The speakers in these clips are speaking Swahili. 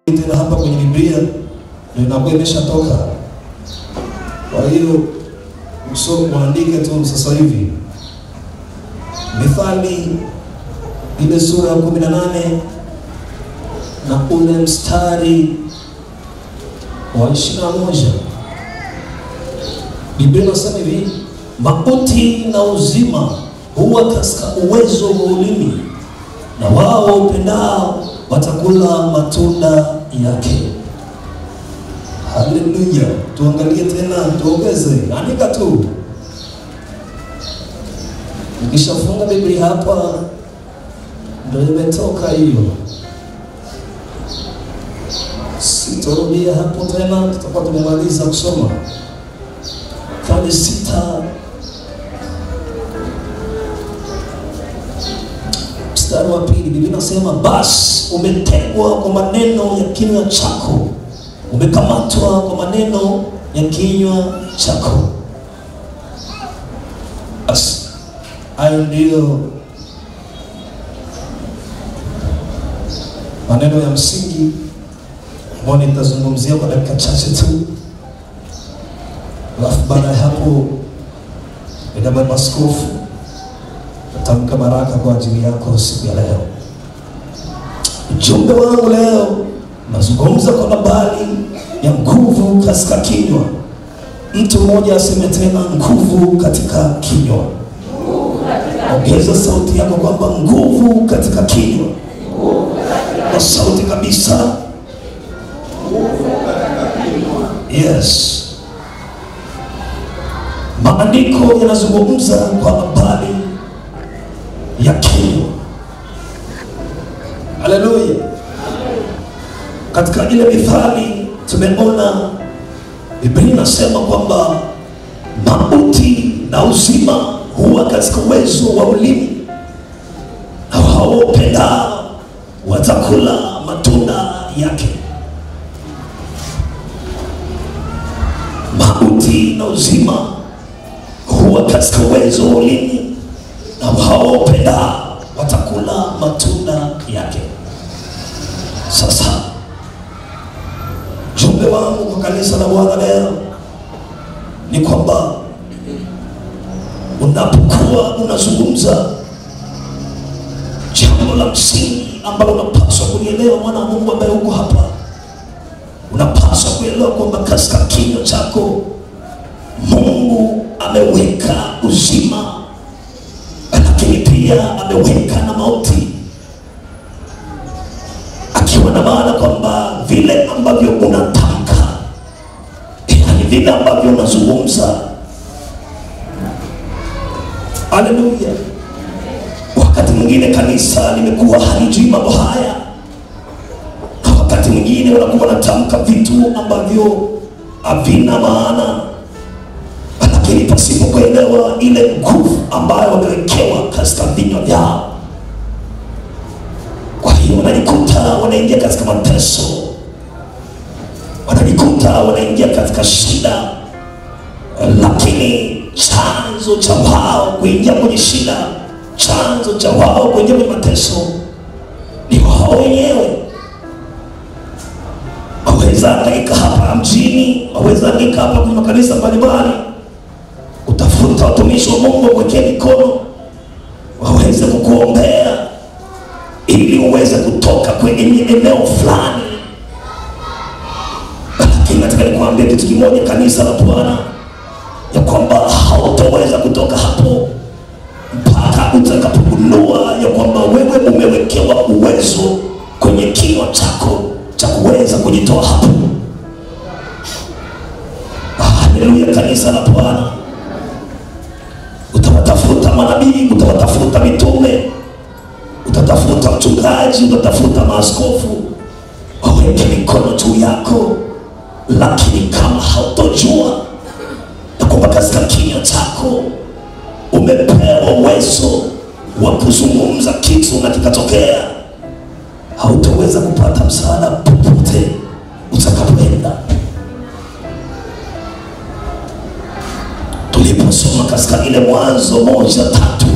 tena hapa kwenye Biblia ndio inakuwa imeshatoka. Kwa hiyo usome muandike tu sasa hivi. Mithali ile sura ya kumi na nane na ule mstari wa ishirini na moja Biblia inasema hivi, mauti na uzima huwa katika uwezo wa ulimi, na wao upendao watakula matunda yake. Haleluya! Tuangalie tena, tuongeze, andika tu. Ukishafunga Biblia hapa, ndio imetoka hiyo. Sitorudia hapo tena, tutakuwa tumemaliza kusoma Mithali sita mstari wa pili Biblia inasema basi umetegwa kwa maneno ya kinywa chako, umekamatwa kwa maneno ya kinywa chako. Basi hayo ndiyo maneno ya msingi ambayo nitazungumzia kwa dakika chache tu, alafu baada ya hapo enda baba askofu natamka baraka kwa ajili yako siku ya leo. Ujumbe wangu leo nazungumza kwa habari ya nguvu katika kinywa. Mtu mmoja aseme tena, nguvu katika kinywa. Ongeza sauti yako kwamba nguvu katika kinywa, kwa sauti kabisa. Yes, maandiko yanazungumza kwa habari ya kinywa. Haleluya! Katika ile mithali tumeona Biblia inasema kwamba mauti na uzima huwa katika uwezo wa ulimi, na hao wapendao watakula matunda yake. Mauti na uzima huwa katika uwezo wa ulimi na hao wapendao watakula matunda yake. Sasa jumbe wangu kwa kanisa la Bwana leo ni kwamba unapokuwa unazungumza jambo la msingi ambalo unapaswa kulielewa, mwana wa Mungu ambaye uko hapa, unapaswa kuelewa kwamba katika kinywa chako Mungu ameweka uzima lakini pia ameweka na mauti, akiwa na maana kwamba vile ambavyo unatamka, yani vile ambavyo unazungumza. Haleluya! Wakati mwingine kanisa limekuwa halijui mambo haya, na wakati mwingine wanakuwa wanatamka vitu ambavyo havina maana lakini pasipo kuelewa ile nguvu ambayo wamewekewa katika vinywa vyao. Kwa hiyo wanajikuta wanaingia katika mateso, wanajikuta wanaingia katika shida, lakini chanzo cha wao kuingia kwenye shida, chanzo cha wao kuingia kwenye mateso ni wao wenyewe. Waweza hangaika hapa mjini, waweza hangaika hapa kwenye makanisa mbalimbali utafuta watumishi wa Mungu wakuwekee mikono waweze kukuombea ili uweze kutoka kwenye eneo fulani, lakini nataka nikwambia kitu kimoja, kanisa la Bwana, ya kwamba hautaweza kutoka hapo mpaka utakapogundua ya kwamba wewe umewekewa uwezo kwenye kinywa chako cha kuweza kujitoa hapo. Haleluya, kanisa la Bwana utawatafuta manabii, utawatafuta mitume, utatafuta mchungaji, utatafuta maaskofu waweke mikono juu yako, lakini kama hautojua na kwamba katika kinywa chako umepewa uwezo wa kuzungumza kitu na kikatokea, hautaweza kupata msaada popote utakapoenda. tuliposoma katika ile Mwanzo moja tatu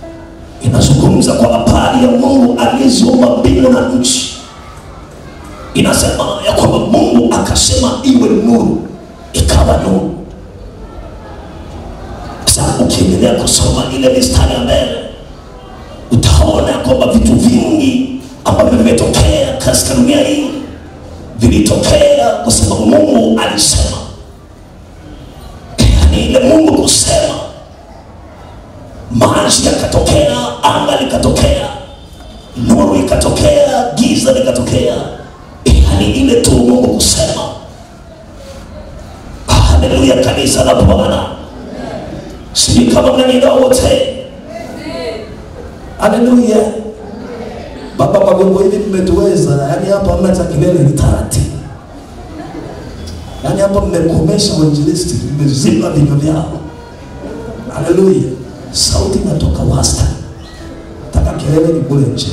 inazungumza kwa habari ya Mungu aliyeziumba mbingu na nchi, inasema ya kwamba Mungu akasema iwe nuru, ikawa nuru. Sasa ukiendelea kusoma ile mistari ya mbele utaona ya kwamba vitu vingi ambavyo vimetokea katika dunia hii vilitokea kwa sababu Mungu alisema. Yaani ile Mungu kusema, maji yakatokea, anga likatokea, nuru ikatokea, giza likatokea. Yaani ile tu Mungu kusema. Haleluya, kanisa la Bwana, sijui kama mnanielewa wote. Haleluya. Baba, kwa vyombo hivi mmetuweza, yaani hapa hamna cha kelele, ni taratibu. Yaani hapa mmekomesha uinjilisti, mmezima vinywa vyao. Haleluya, sauti inatoka wastani, taka kelele ni kule nje.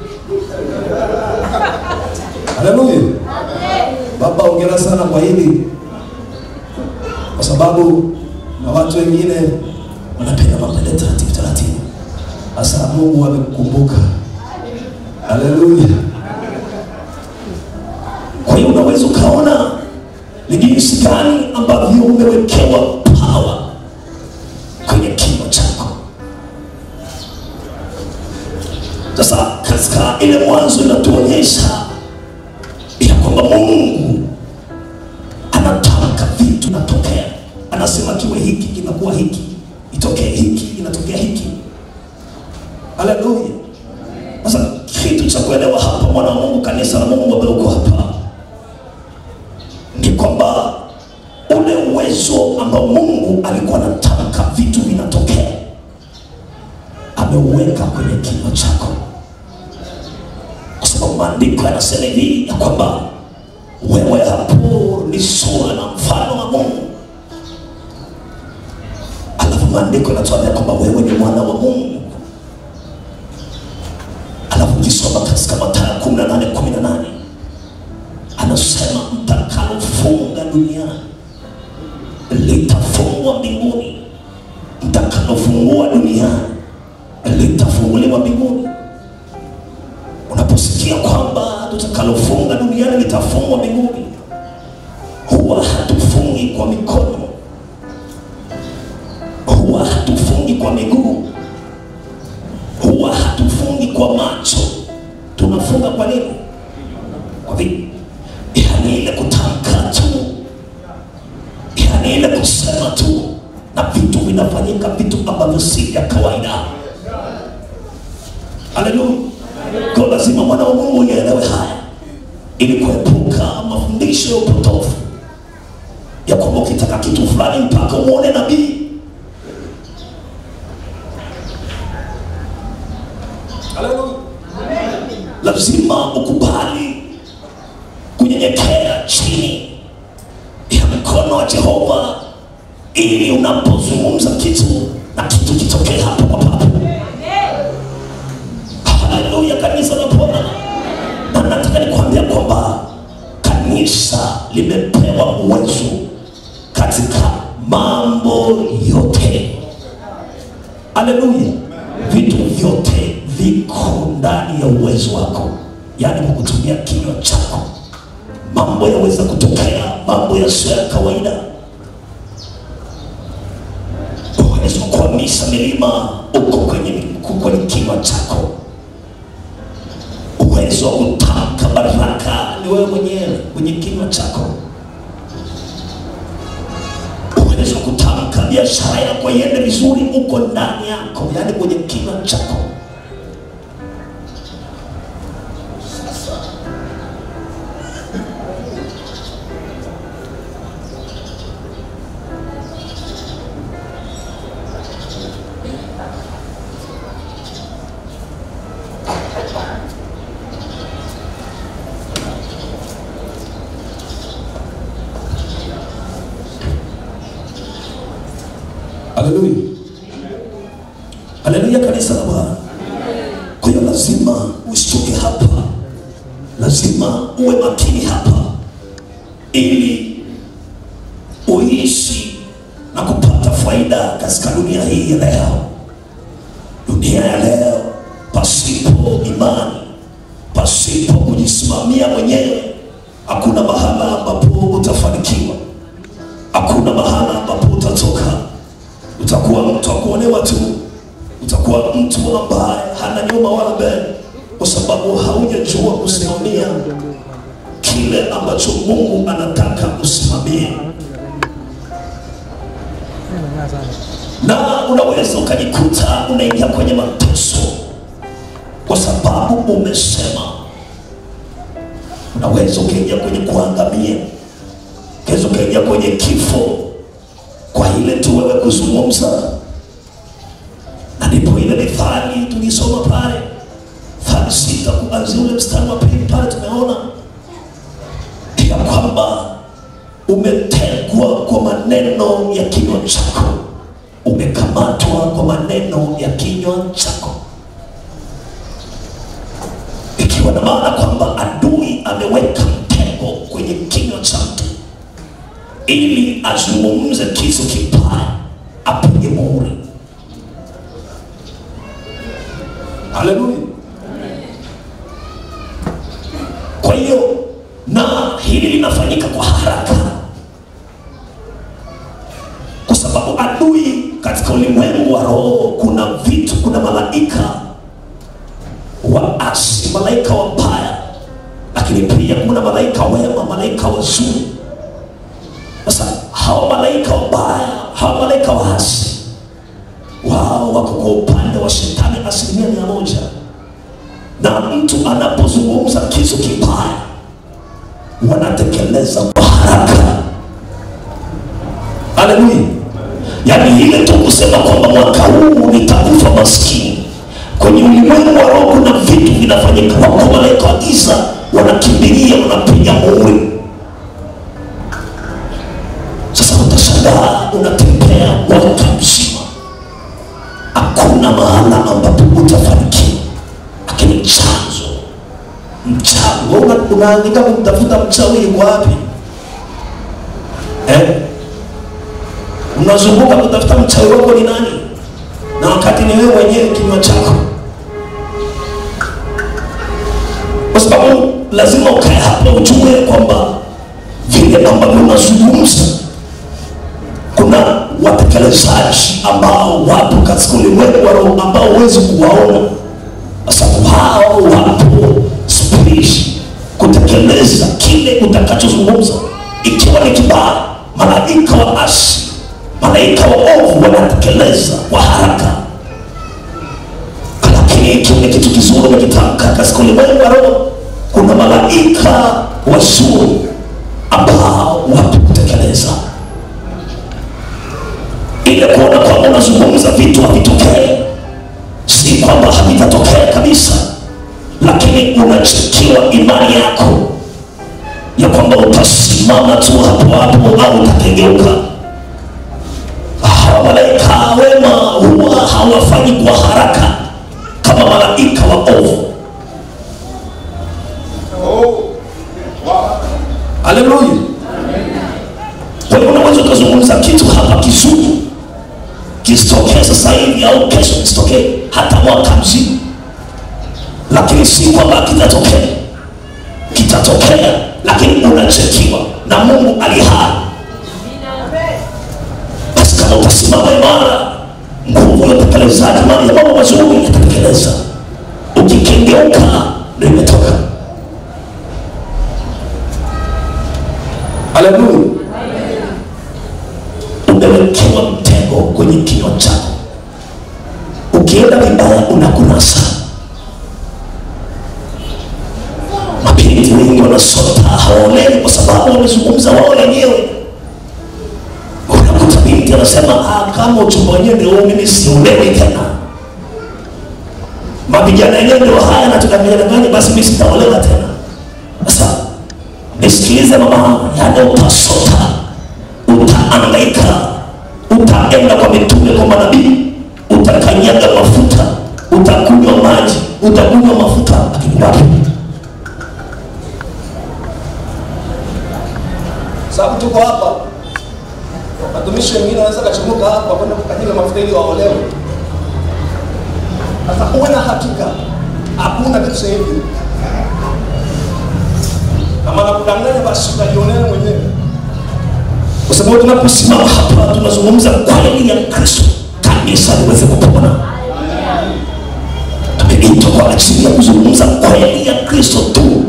Haleluya. Baba, ongera sana kwa hili, kwa sababu na watu wengine wanapenda mambo ya taratibu taratibu. Sasa Mungu amekukumbuka. Haleluya. Kwa hiyo unaweza ukaona ni jinsi gani ambavyo umewekewa power kwenye kinywa chako. Sasa katika ile mwanzo inatuonyesha ya kwamba Mungu anatamka vitu natokea, anasema kiwe hiki kinakuwa hiki, itokee hiki inatokea hiki. Haleluya. Sasa kitu cha kuelewa hapa, mwana wa Mungu, kanisa la Mungu ambaye uko hapa, ni kwamba ule uwezo ambao Mungu alikuwa anatamka vitu vinatokea, ameuweka kwenye kinywa chako, kwa sababu maandiko yanasema hivi ya kwamba wewe hapo ni sura na mfano wa Mungu, alafu maandiko yanatuambia kwamba wewe ni mwana wa Mungu alafu ukisoma katika Mathayo kumi na nane kumi na nane anasema mtakalofunga duniani litafungwa mbinguni, mtakalofungua duniani litafunguliwa mbinguni. Unaposikia kwamba tutakalofunga duniani litafungwa mbinguni, huwa hatufungi kwa mikono, huwa hatufungi kwa miguu huwa hatufungi kwa macho, tunafunga kwa nini? Kwa vipi? Yani ile kutamka tu, yani ile kusema tu, na vitu vinafanyika, vitu ambavyo si vya kawaida. Haleluya! Kwa lazima mwana wa Mungu uelewe haya, ili kuepuka mafundisho ya upotofu ya kwamba ukitaka kitu fulani mpaka umwone nabii Haleluya. Lazima ukubali kunyenyekea chini ya mkono wa Jehova ili unapozungumza kitu na kitu kitokee hapo kwa papo. Haleluya, kanisa la Bwana. Na nataka nikwambia kwamba kanisa limepewa uwezo katika mambo yote. Haleluya, vitu vyote viko ndani ya uwezo wako, yaani kwa kutumia kinywa chako mambo yaweza kutokea, mambo yasiyo ya kawaida. Uwezo wa kuhamisha milima uko kwenye, uko kwenye kinywa chako. Uwezo wa kutamka baraka ni wewe mwenyewe kwenye kinywa chako. Uwezo wa kutamka biashara yako iende vizuri uko ndani yako, yaani kwenye kinywa chako. Haleluya, haleluya, kanisa la Bwana. Kwa hiyo lazima usitoke hapa, lazima uwe makini hapa, ili uishi na kupata faida katika dunia hii ya leo. Dunia ya leo, pasipo imani, pasipo kujisimamia mwenyewe, hakuna mahala ambapo utafanikiwa, hakuna mahala ambapo utatoka. Utakuwa mtu wa kuonewa tu, utakuwa mtu ambaye hana nyuma wala mbele, kwa sababu haujajua kusimamia kile ambacho Mungu anataka usimamie, na unaweza ukajikuta unaingia kwenye mateso kwa sababu umesema. Unaweza ukaingia kwenye kuangamia, unaweza ukaingia kwenye kifo kwa ile tu wewe kuzungumza, na ndipo ile mithali tulisoma pale Mithali sita kuanzia ule mstari wa pili pale tumeona ya kwamba umetegwa kwa maneno ya kinywa chako, umekamatwa kwa maneno ya kinywa chako, ikiwa na maana kwamba adui ameweka mtego kwenye kinywa cha mtu ili azungumze kitu kibaya, apige muhuri. Haleluya! Kwa hiyo na hili linafanyika kwa haraka, kwa sababu adui katika ulimwengu wa roho, kuna vitu, kuna malaika waasi, malaika wabaya, lakini pia kuna malaika wema, malaika wazuri. Sasa hawa malaika wabaya, hawa malaika waasi, wao wako kwa upande wa shetani asilimia mia moja, na mtu anapozungumza kitu kibaya wanatekeleza kwa haraka. Haleluya! Yaani ile tu kusema kwamba mwaka huu nitakufa maskini, kwenye ulimwengu wa roho kuna vitu vinafanyika. Wako malaika wa giza wanakimbilia, wanapiga muhuri. Sasa utashangaa unatembea mwaka mzima, hakuna mahala ambapo utafanikiwa, lakini chanzo mchawi wewe una- unaandika kumtafuta mchawi yuko wapi eh? unazunguka kutafuta mchawi wako ni nani na wakati ni wewe mwenyewe kinywa chako kwa sababu lazima ukae hapa ujue kwamba vile ambavyo unazungumza kuna watekelezaji ambao wapo katika ulimwengu wa roho ambao huwezi kuwaona kwa sababu hao wapo spirit kutekeleza kile utakachozungumza ikiwa ni kibaya malaika wa asi malaika wa ovu wanatekeleza kwa haraka lakini ikiwa ni kitu kizuri umekitamka katika ulimwengu wa roho kuna malaika wazuri ambao wapo kutekeleza ile kuona kwamba unazungumza vitu havitokee si kwamba havitatokea kabisa lakini unachikiwa imani yako ya kwamba utasimama tu hapo hapo au utakengeuka hawa malaika wema huwa hawafanyi kwa haraka kama malaika wa ovu haleluya kwa hiyo unaweza ukazungumza kitu hapa kizuri kisitokee sasa hivi au kesho kisitokee hata mwaka mzima lakini si kwamba kitatokea kitatokea lakini unachekiwa na mungu alihai basi kama utasimama imara nguvu ya utekelezaji mali ya mambo mazuri yatatekeleza ukikengeuka ndo imetoka haleluya umewekewa mtego kwenye kinywa chako ukienda vibaya unakunasa mabinti wengi wanasota hawaolewi kwa sababu wamezungumza wao wenyewe unakuta binti anasema "Ah, kama uchumba wenyewe ndio huu, mimi siolewi tena mavijana yenyewe ndio haya natukamidanganya basi mimi sitaolewa tena sasa nisikilize mama yani utasota utaangaika utaenda kwa mitume kwa manabii utakanyaga mafuta utakunywa maji utakunywa mafuta lakini wapi sababu tuko hapa watumishi wengine wanaweza kachomoka hapa kwenda kukanyaga mafuta ili waolewe sasa uwe na hakika hakuna kitu sasa hivi na Kama nakudanganya basi utajionea mwenyewe. kwa sababu tunaposimama hapa tunazungumza kweli ya Kristo, kanisa liweze kupona. Tumeitwa kwa ajili ya kuzungumza kweli ya Kristo tu,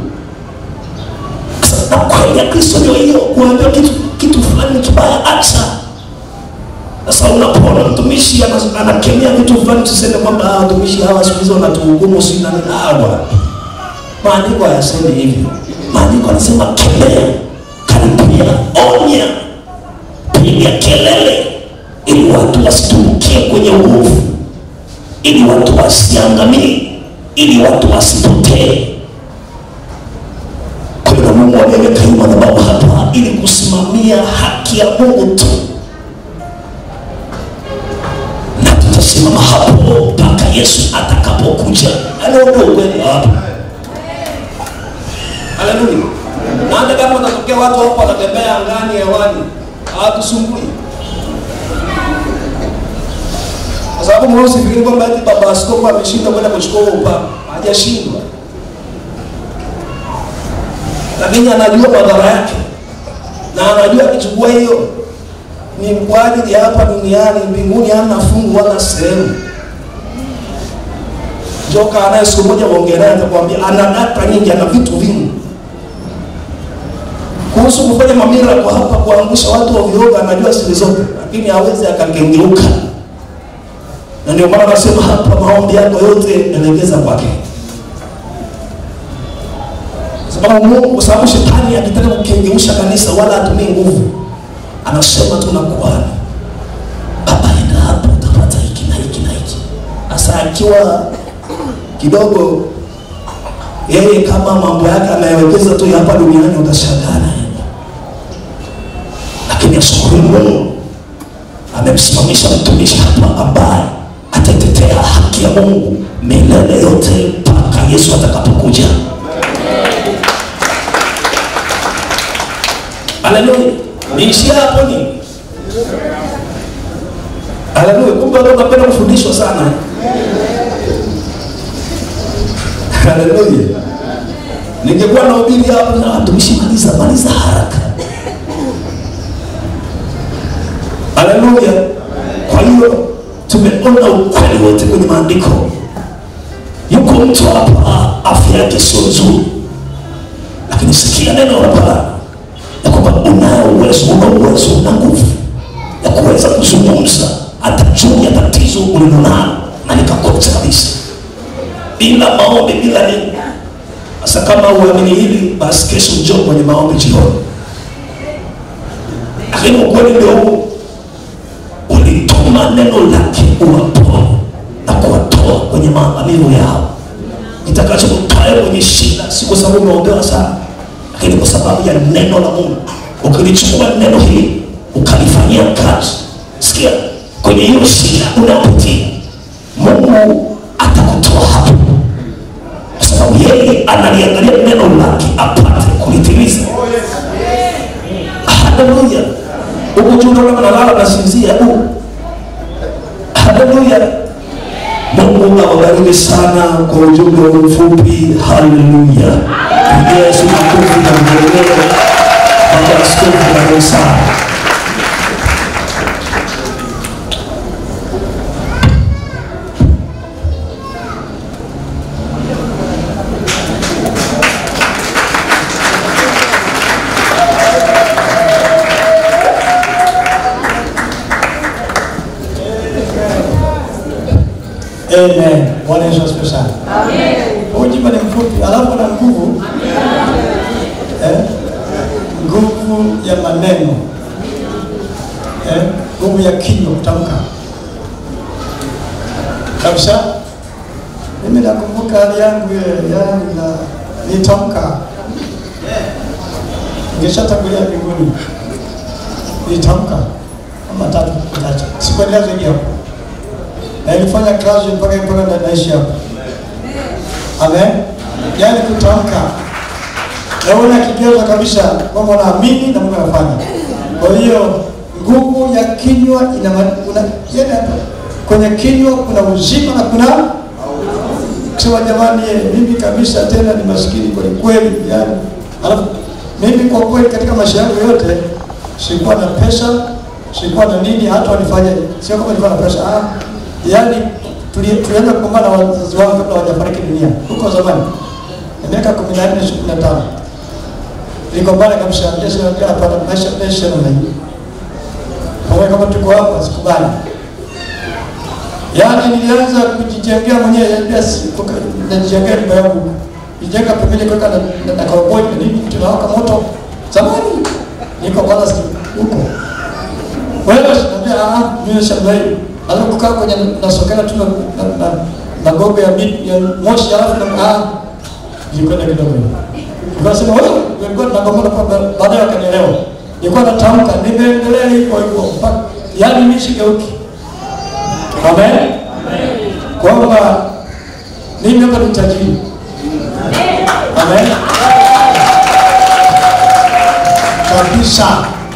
na kweli ya Kristo ndio hiyo, kuambia kitu kitu fulani kibaya, acha. Sasa unapoona mtumishi ana- anakemea vitu fulani, tuseme kwamba "Ah, watumishi hawa siku hizi wanatuhukumu, si nani hawa. Maandiko hayasemi hivyo. Maandiko anasema kemea, karipia, onya piga kelele ili watu wasitumbukie kwenye uovu, ili watu wasiangamie, ili watu wasipotee. Kwa hiyo na Mungu ameweka hii madhabahu hapa ili kusimamia haki ya Mungu tu, na tutasimama hapo mpaka Yesu atakapokuja. Halo, ndio ukweli hapa. Haleluya. Na hata kama watatokea watu hapo wanatembea angani hewani, hawatusumbui. Kwa sababu mwe usifikiri kwamba eti baba askofu ameshindwa kwenda kuchukua huo upapa. Hajashindwa. Lakini anajua madhara yake. Na anajua akichukua hiyo ni kwa ajili ya hapa duniani, mbinguni hana fungu wala sehemu. Joka anaye siku moja waongea naye atakwambia ana data nyingi, ana vitu vingi kuhusu kufanya mamira kwa hapa kuangusha watu ovyo ovyo, anajua siri zote, lakini hawezi akakengeuka. Na ndio maana nasema hapa, maombi yako yote elekeza kwake, Kwa sababu Mungu, kwa sababu shetani akitaka kukengeusha kanisa wala atumii nguvu, anasema tu nakuani hapa, enda hapo utapata hiki na hiki na hiki. Sasa akiwa kidogo yeye kama mambo yake anayewekeza tu ya hapa duniani, utashangaa naye. Lakini ashukuru Mungu amemsimamisha mtumishi hapa ambaye atatetea haki ya Mungu milele yote mpaka Yesu atakapokuja. Haleluya! Niishia hapo ni Haleluya! Kumbe watu wanapenda kufundishwa sana. Haleluya! Ningekuwa na ubiri hapo na watumishi, maliza maliza haraka. Haleluya! Kwa hiyo tumeona ukweli wote kwenye maandiko. Yuko mtu hapa, afya yake sio nzuri, lakini sikia neno la Bwana ya kwamba unao uwezo, una uwezo, una nguvu ya kuweza kuzungumza hata juu ya tatizo ulilonalo na likakosa kabisa, bila maombi, bila nini. Sasa kama uamini hili, basi kesho njoo kwenye maombi jioni. Lakini ukweli ndio huu, ulituma neno lake uwapoe na kuwatoa kwenye maangamivu yao. Kitakachokutoa kwenye shida si kwa sababu umeombewa sana, lakini kwa sababu ya neno la Mungu. Ukilichukua neno hili ukalifanyia kazi, sikia, kwenye hiyo shida unayopitia, Mungu atakutoa hapo, kwa sababu yeye analiangalia neno lake apate kulitimiza. Haleluya! Huku juu naona mnalala nasinzia, hebu haleluya! Mungu awabariki sana kwa ujumbe huu mfupi. Haleluya! Pigia Yesu makofi na mgelele. Baba Askofu bariki sana. Amen. Bwana Yesu asifiwe sana. Ujumbe ni mfupi, alafu na nguvu eh, nguvu ya maneno eh, nguvu ya kinywa kutamka kabisa. Mimi nakumbuka hali yangu ile, yani na nitamka, ningeshatangulia mbinguni, nitamka kama tatu kutacha, sikuendelea zaidi hapo na ilifanya kazi mpaka mpaka na naishi hapa. Amen. Yaani kutamka na una kigezo kabisa kwamba unaamini na Mungu anafanya. Kwa hiyo nguvu ya kinywa ina ma- kuna yaani hapa kwenye kinywa kuna uzima na kuna kusema jamani, eh, mimi kabisa tena ni maskini kweli kweli, yani alafu Mimi kwa kweli katika maisha yangu yote sikuwa na pesa, sikuwa na nini, hata walifanya sio kama nilikuwa na pesa ah, yaani tuli- tulianza kugombana na wazazi wangu kabla hawajafariki dunia huko zamani, na miaka kumi na nne kumi na tano niligombana kabisa, Yesu anataka apata maisha maisha namna hii, pamoja kama tuko hapa, sikubali Yaani nilianza kujijengea mwenyewe yaani si- kuka- najijengea nyumba yangu. Nijenga pembeni kuweka na, na, na karoboi na nini tunawaka moto. Zamani niko kwanza si huko. Wewe naambia ah mimi shambai. Alafu kukaa kwenye nasokana tu na na, na, na gogo ya miti ya moshi alafu na ah nilikwenda kidogo. Nikasema wewe nilikuwa tunagombana kwa baadaye wakanielewa. Nilikuwa natamka nimeendelea hivyo hivyo mpaka yaani mimi sigeuki. Amen. Kwamba mimi hapa ni tajiri. Amen. Kabisa.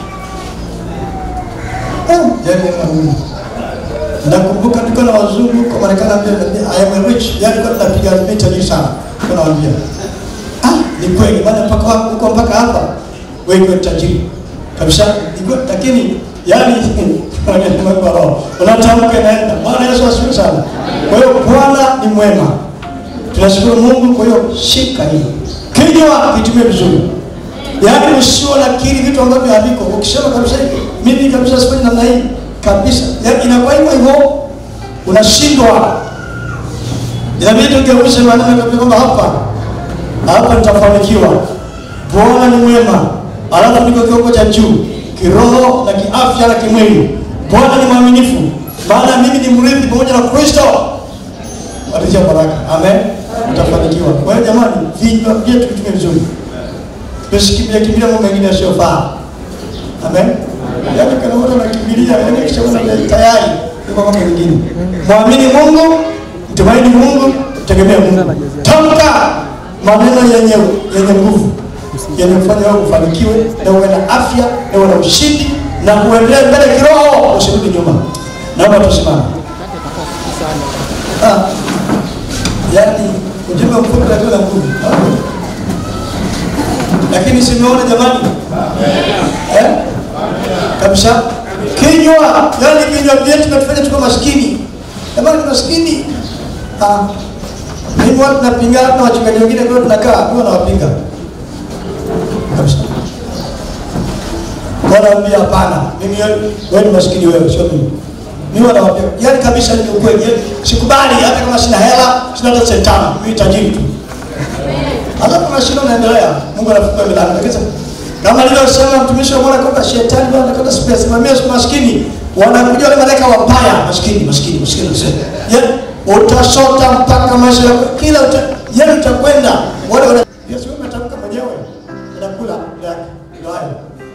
Eh, yaani Mungu. Nakumbuka tuko na wazungu kwa Marekani ambia I am a rich. Yaani kwa tunapiga mimi tajiri sana. Kuna waambia. Ah, ni kweli bwana mpaka wapi huko mpaka hapa. Wewe ni tajiri. Kabisa. Ni kweli lakini yaani Mungu wa roho. Unatamka naenda. Bwana Yesu asifiwe sana. Kwa hiyo Bwana ni mwema. Tunashukuru Mungu kwa hiyo shika hilo. Kinywa kitumie vizuri. Yaani usio nakiri vitu ambavyo haviko. Ukisema kabisa hivi, mimi kabisa sifanyi namna hii kabisa. Yaani inakuwa hivyo hivyo unashindwa. Inabidi tugeuze maneno kwa kwamba hapa hapa nitafanikiwa. Bwana ni mwema. Alafu niko kiwango cha juu kiroho na kiafya na kimwili. Bwana ni mwaminifu, maana mimi ni mrithi pamoja na Kristo. Watatia baraka. Amen. Utafanikiwa. Kwa hiyo jamani, vinywa vyetu vitumie vizuri. Tusikimbilia kimbilia mambo mengine yasiyofaa. Amen. Yaani kana watu wanakimbilia, yaani kishaona tayari yuko mambo mengine. Muamini Mungu, mtumaini Mungu, tegemea Mungu. Tamka maneno yenye yenye nguvu yenye kufanya wewe ufanikiwe na uwe na afya na uwe na ushindi na kuendelea mbele kiroho, usirudi nyuma. Naomba tusimame. Ah, yaani ujumbe mfupi lakini na nguvu. Lakini simeona jamani, eh? Kabisa kinywa, yaani kinywa vyetu natufanya tuko maskini. Jamani, maskini. Ah, mimi watu napingana na wachungaji wengine ndio tunakaa, ndio nawapinga kabisa. Wanaambia hapana, mimi wewe ni maskini wewe, sio mimi. Mimi wanawaambia, yaani kabisa ni ukweli. Yaani sikubali hata kama sina hela, sina hata senti tano, mimi tajiri tu. Hata kama shida unaendelea, Mungu anafungua milango. Lakini kama alivyosema mtumishi wa Bwana kwamba shetani bwana anataka simamia maskini. Wanakuja wale malaika wabaya, maskini, maskini, maskini. Yaani utasota mpaka maisha yako kila uta, yaani utakwenda wale wana Yesu umetamka mwenyewe inakula yake ndio hayo.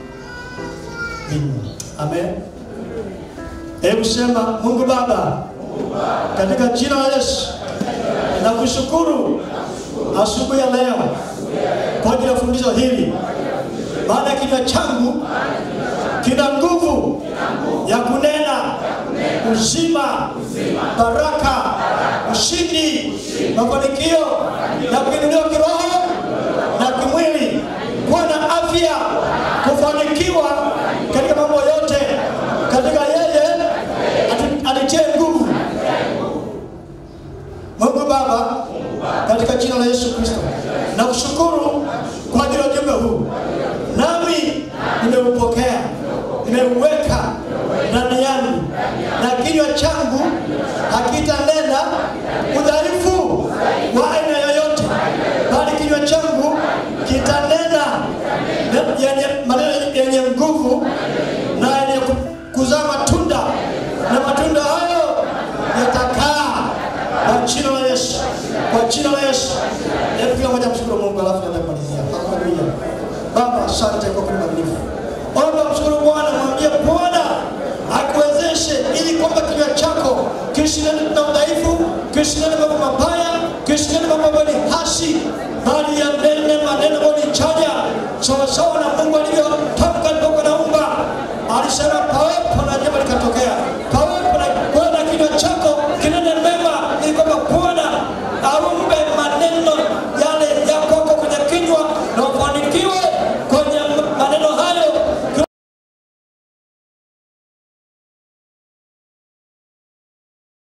Amen. Hebu sema Mungu Baba, katika jina la Yesu nakushukuru asubuhi ya leo kwa ajili ya fundisho hili, maana kinywa changu kina nguvu ya kunena uzima, baraka, ushindi, mafanikio na kuinuliwa kiroho na kimwili, kuwa na afya, kufanikiwa katika mambo yote, katika yeye anitie nguvu. Mungu Baba, katika jina la Yesu Kristo, nakushukuru kwa ajili ya ujumbe huu, nami nimeupokea, nimeuweka ndani yangu, na kinywa changu hakitanena udhaifu wa aina yoyote, bali kinywa changu kitanena yenye maneno yenye nguvu na yenye kuzaa matunda, na matunda hayo yatakaa kwa jina la Yesu, kwa jina la Yesu. Hebu kila mmoja mshukuru Mungu, alafu naenda kumalizia. Haleluya. Baba, asante kwa kuwa mwaminifu. Omba mshukuru Bwana, mwambie Bwana akuwezeshe ili kwamba kinywa chako kishinane na udhaifu, kishinane mambo mabaya, kishinane mambo ambayo ni hasi, bali yanene maneno ambayo ni chanya, sawasawa na Mungu alivyo